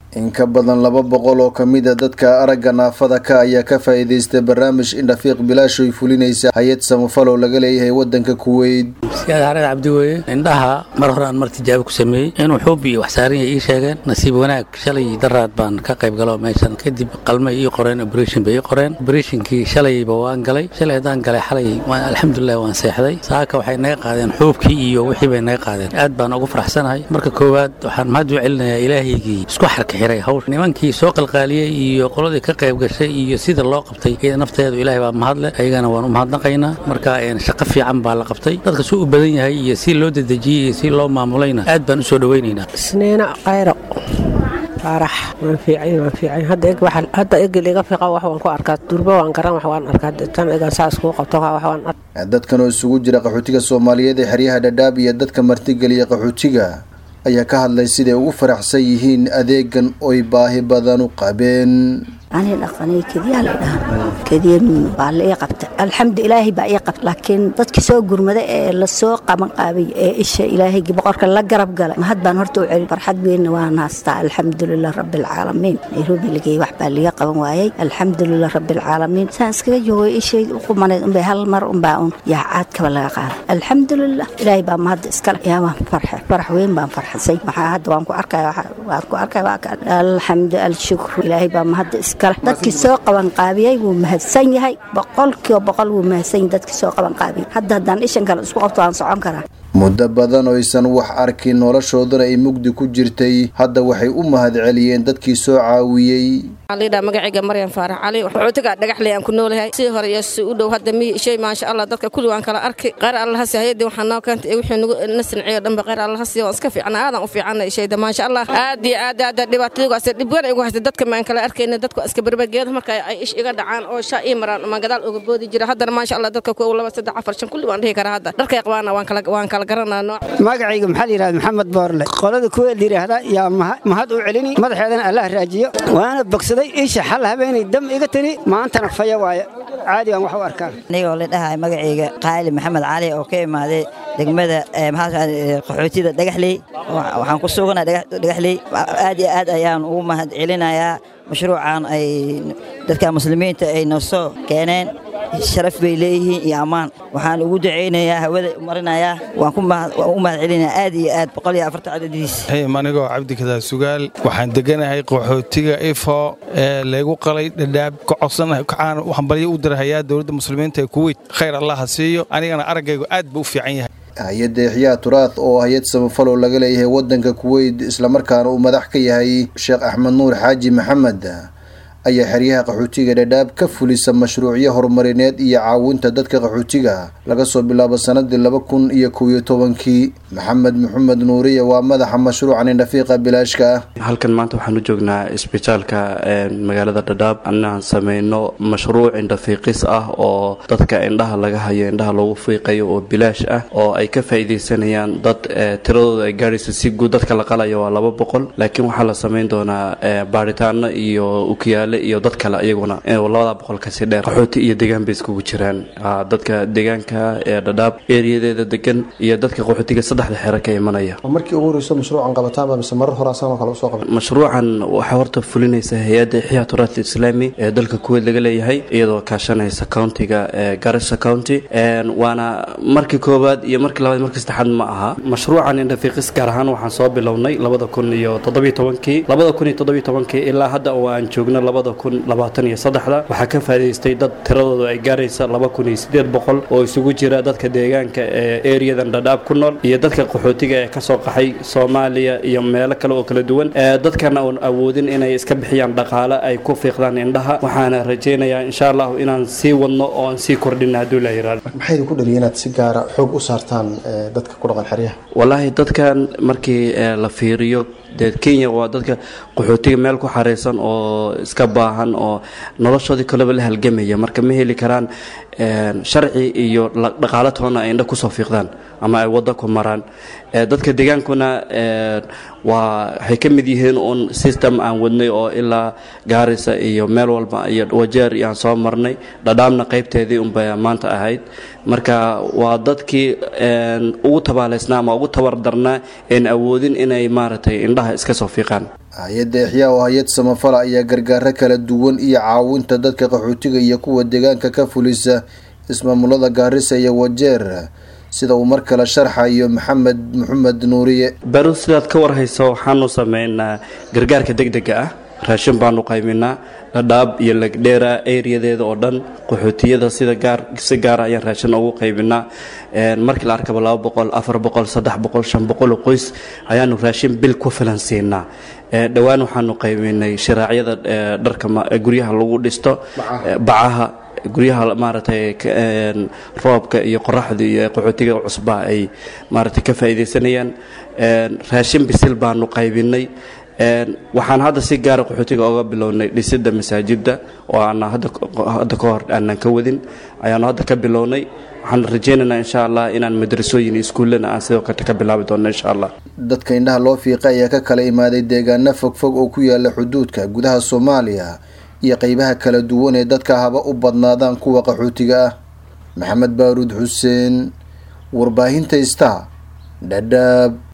in ka badan laba boqol oo kamid a dadka aragga naafada ka ayaa ka faa'iidaystay barnaamij indhafiiq bilaash oy fulinaysa hay-ad samafal oo laga leeyahay wadanka kuweyt siyaad xareed cabdi weeye indhaha mar hore aan mar tijaabo ku sameeyey inuu xuub iyo wax saaran yahay ii sheegeen nasiib wanaag shalay daraad baan ka qayb galo meeshan kadib qalmay ii qoreen operation bay ii qoreen operationkii shalayba waan galay shalay haddaan galay xalay waan alxamdulilah waan seexday saaka waxay naga qaadeen xuubkii iyo wixii bay naga qaadeen aad baan ugu faraxsanahay marka koowaad waxaan mahad u celinayaa ilaahaygii isku xarka xiray hawsh nimankii soo qalqaaliyey iyo qoladii ka qayb gashay iyo sida loo qabtay iyada nafteedu ilaahay baa mahadle ayagana waan u mahadnaqaynaa marka shaqo fiican baa la qabtay dadka suu u badan yahay iyo si loo dedejiyey iyo si loo maamulayna aad baan u soo dhowaynaynaa isniina qayro faarax waan fiican waan fiican hadda egel iga fiiqa wax waan ku arkaa durba waan garan wax waan arkaa tan egan saas kuu qabto wax waan arkaa dadkan oo isugu jira qaxootiga soomaaliyeed ee xeryaha dhadhaab iyo dadka martigeliya qaxootiga ayaa ka hadlay siday ugu faraxsan yihiin adeegan oy baahi badan u qabeen ani dhaqanay kediyaa la dhaha kediya baa la ii qabta alxamdu ilaahay baa ii qabta laakiin dadkii soo gurmada ee lasoo qaban qaabay ee isha ilaahaygi boqorka la garab galay mahad baan horta u celin farxad weynna waan haastaa alxamdulilah rabbilcaalamiin nairobi lageey wax baa liga qaban waayey alxamdulilah rabbilcaalamiin saan iskaga joogay ishay u qumanayd unbay hal mar unbaa un yaa caadkaba laga qaada alxamdulilah ilaahay baa mahadda iskale yaa waan farxe farax weyn baan farxasay maxaa hadda waan ku arkaya waan ku arkaya alxamdu alshukru ilaahay baa mahadda iskale dadkii soo qabanqaabiyey wuu mahadsan yahay boqolkiiba boqol wuu mahadsan yahay dadkii soo qabanqaabiyey hadda haddaan ishan kale isku qabto waan socon karaa muddo badan oysan wax arkin noloshoodana ay mugdi ku jirtay hadda waxay u mahad celiyeen dadkii soo caawiyey lidha magacayga maryan faarax cali waxootiga dhagaxley aan ku noolahay sidii hore iyo si u dhow hadda miyi shay maasha allah dadka kulli waan kala arkay qaar allaha si hayadii waxaa noo keentay wixii nagu na sinciyo dhanba qaar allaha siiyo waan iska fiicna aadan u fiicana shayda maasha allah aad iyo aad aad dhibaatadiigaas dhib weyn igu haystay dadka maan kala arkayna dadku iska berbergeeda marka ay ish iga dhacaan oo shaa ii maraan ma gadaal uga boodi jira haddana maasha allah dadka kuwa laba saddex afar shan kulli waan dhihi karaa hadda dharkay qabaana waan kala waan kala garanaa nooc magacayga maxaa la yidhahda maxamed boorle qolada kuwa la yidhaahda yaa mahad u celini madaxeedana allah raajiyo waana bogsaday isha xal habeenay dam iga tiri maantana faya waaye caadi waan wax u arkaa anigoo la dhahay magacayga qaali maxamed cali oo ka imaaday degmada qaxootida dhagaxley waxaan ku suganaa dhagaxley aad iyo aad ayaan ugu mahad celinayaa mashruucan ay dadka muslimiinta ay noo soo keeneen sharaf bay leeyihiin iyo ammaan waxaan ugu ducaynayaa hawada marinayaa waan u mahad celinayaa aad iyo aad boqol iyo afartan cadadiis anigoo cabdikadaa sugaal waxaan deganahay qaxootiga ifo ee laygu qalay dhadhaab ka codsanahay kacaan hambalyo u dirahayaa dowladda muslimiinta ee kuweyt khayr allaha siiyo anigana araggaygu aad buu u fiican yahay hay-adda exyaa turaad oo hay-ad samafal oo laga leeyahay wadanka kuweyt islamarkaana uu madax ka yahay sheekh axmed nuur xaaji maxamed ayaa xeryaha qaxootiga dhadhaab ka fulisa mashruucyo horumarineed iyo caawinta dadka qaxootiga laga soo bilaabo sanadii laba kun iyo kow iyo tobankii maxamed maxamed nuuriya waa madaxa mashruucan indhafiiqa bilaashka ah halkan maanta waxaan u joognaa isbitaalka magaalada dhadhaab anaan sameyno mashruuc indhafiiqis ah oo dadka indhaha laga hayo indhaha loogu fiiqayo oo bilaash ah oo ay ka faa'iidaysanayaan dad tiradooda ay gaadhaysa si guud dadka la qalayo waa laba boqol laakiin waxaa la sameyn doonaa baaritaano iyo ukiyaale iyo dad kale iyaguna labada boqol kasi dheer qaxooti iyo degaan bay iskugu jiraan dadka deegaanka ee dhadhaab eriyadeeda degan iyo dadka qaxootiga saddexda xero ka imanaya markii ugu horeyso mashruucan qabataanba mise marar hore asanoo kale usoo qabay mashruucan waxaa horta fulinaysa hay-adda ixyaa turaat islaami ee dalka kuweyd laga leeyahay iyadoo kaashanaysa countiga garissa county waana markii koowaad iyo markii labaad markii saddexaad ma aha mashruucan indhafiiqis gaar ahaan waxaan soo bilownay labada kun iyo toddobiyo tobankii labada kun iyo toddobiyo tobankii ilaa hadda oo aan joogno labada waxaa ka faa'idaystay dad tiradooda ay gaaraysa oo isugu jira dadka deegaanka ee eriyadan dhadhaab ku nool iyo dadka qaxootiga ee kasoo qaxay soomaaliya iyo meelo kale oo kala duwan dadkana oon awoodin inay iska bixiyaan dhaqaale ay ku fiiqdaan indhaha waxaana rajaynayaa insha allahu inaan sii wadno oo aan sii kordhin hadduu la yiraahdo maxay idinku dhaliya inaad si gaara xoog u saartaan dadka ku dhaqan xeryaha wallaahi dadkan markii la fiiriyo dee kenya waa dadka qaxootiga meel ku xareysan oo iska baahan oo noloshoodii kaleba la halgamaya marka ma heli karaan sharci iyo dhaqaalo toona ay indha kusoo fiiqdaan ama ay wadda ku maraan dadka deegaankuna waa waxay ka mid yihiin uun system aan wadnay oo ilaa gaarisa iyo meel walba iyo wajeer iyo aan soo marnay dhadhaamna qaybteedii unbay maanta ahayd marka waa dadkii ugu tabaaleysnaa ama ugu tabardarnaa een awoodin inay maaragtay indhaha iska soo fiiqaan hay-adda exyaa oo hay-ad samafala ayaa gargaaro kala duwan iyo caawinta dadka qaxootiga iyo kuwa deegaanka ka fulisa ismaamulada gaarisa iyo wajeer sida uu mar kale sharxayo maxamed maxamed nuuriye baru sidaad ka warhayso waxaanu sameynaa gargaarka deg dega ah raashin baanu qayminaa dhadhaab iyo legdheera eriyadeeda oo dhan qaxootiyada sida gaar si gaara ayaan raashin ugu qaybinaa markii la arkaba laba boqol afar boqol saddex boqol shan boqol oo qoys ayaanu raashin bil ku filan siinaa dhowaan waxaanu qaybinay shiraacyada dharka guryaha lagu dhisto bacaha guryaha maaragtay roobka iyo qoraxda iyo qaxootiga cusbaa ay maaragtay ka faa'iidaysanayaan raashin bisil baanu qaybinay waxaan hadda si gaara qaxootiga oga bilownay dhisidda masaajidda oo aan hadda ka hor aanan ka wadin ayaanu hadda ka bilownay waxaan rajaynaynaa insha allah inaan madrasooyin iyo iskuullana aan sidoo kale ka bilaabi doonno insha allah dadka indhaha loo fiiqay ayaa ka kala imaaday deegaano fogfog oo ku yaala xuduudka gudaha soomaaliya iyo qeybaha kala duwan ee dadka haba u badnaadaan kuwa qaxootiga ah maxamed baaruud xuseen warbaahinta ista dhadhaab